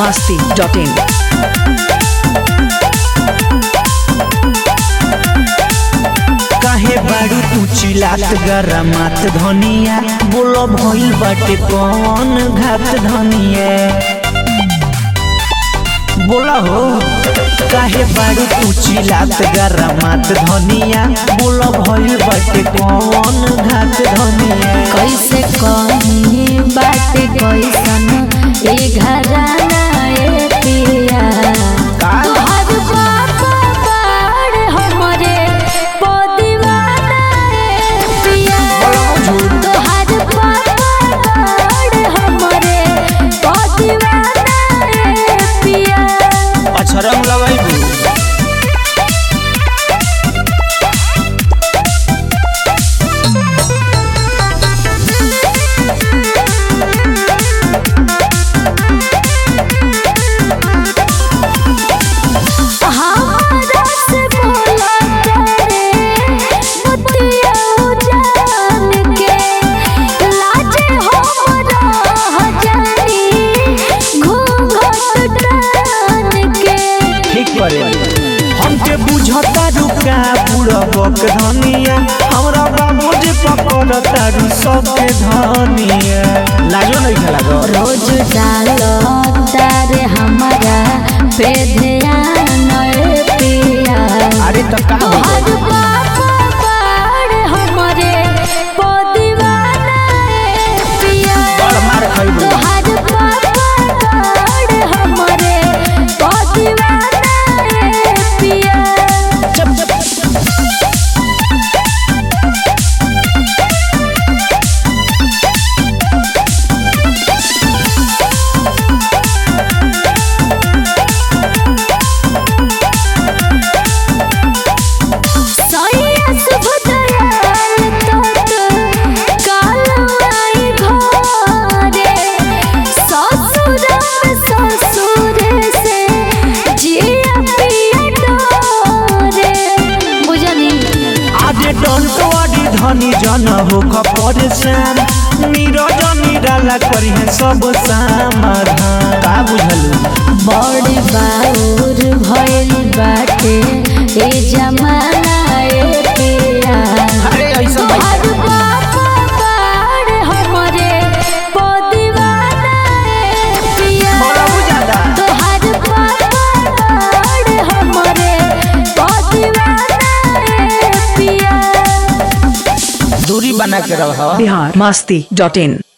masti dot in. काहे बाड़ू तू चिलात गरमात धनिया बोलो भइल बाटे कौन घात धनिया बोला हो काहे बाड़ू तू चिलात गरमात धनिया बोलो भइल बाटे कौन घात धनिया कैसे कही बात कैसन ए घराना ए पिया का? तोहर बाबा बाड़ हमरे पदिवाना ए पिया तोहर बाबा बाड़ हमरे पदिवाना ए पिया अच्छा रंग लगाइबू हमारा से बोला करे मुतिया जान के लाजे हमरा जानी घूंघट टान के ठीक करे हमके बुझता रुका बुढ़बक धनिया हमरा बाबू जे पकड़ता रु सबके धनिया लाजो नहीं खेला गो रोज डालो तारे हमारा पे ध्यान ए पिया अरे तो का हो तोहर गइल? बाबा बाड़ हमरे पदिवाना ए पिया बड़ मार खइबू तोहर बाबा बाड़ हमरे पदिवाना ए पिया सैया शुभ दयाल तोत कालाई घरे ससुर ससुर से जिया पिया डोरे बुझनी आज डंटवाड़ी धनी जन हो परेशान नीरज निराला करी है सब समाधान का बुझलू बड़ी बाउर भइल बाटे ए जमाना ए पिया अरे ऐसा तोहर बाबा बाड़ हमरे पदिवाना ए पिया बड़ा बुझाता तोहर बाबा बाड़ हमरे पदिवाना ए पिया दूरी बना के रहो Bihar masti dot in.